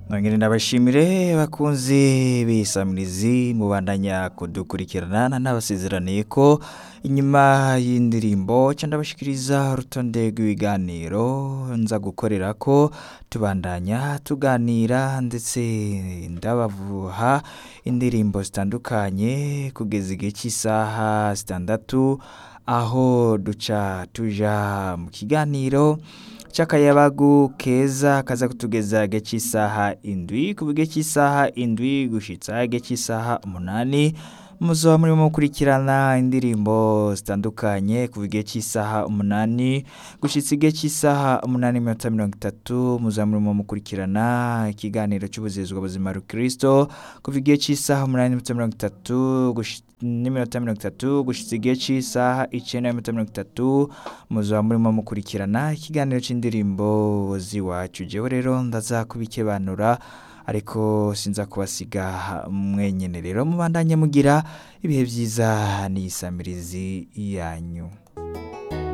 Nongere ndabashimire bakunzi b'isamirizi mubandanya kudukurikirana nabasezeraniye ko inyuma y'indirimbo ca ndabashikiriza urutonde rw'ibiganiro nza gukorera ko tubandanya tuganira ndetse ndabavuha indirimbo zitandukanye kugeza igihe cy'isaha zitandatu aho duca tuja mu kiganiro c'akayabagu keza kaza kutugeza igihe cy'isaha indwi kuva igihe cy'isaha indwi gushitsa igihe cy'isaha umunani muzoba murimo mukurikirana indirimbo zitandukanye kuva igihe cy'isaha umunani gushitsa igihe cy'isaha umunani n'iminota mirongo itatu muzoba murimo mukurikirana ikiganiro cy'ubuzezwa buzima rukristo kuva igihe cy'isaha umunani n'iminota mirongo itatu gushi- n'iminota mirongo itatu gushitsa igihe cy'isaha icenda n'iminota mirongo itatu muzoba murimo mukurikirana ikiganiro c'indirimbo z'iwacu jewe rero ndaza kubikebanura ariko sinza kubasiga mwenyene rero mubandanye mugira ibihe vyiza n'iyisamirizi yanyu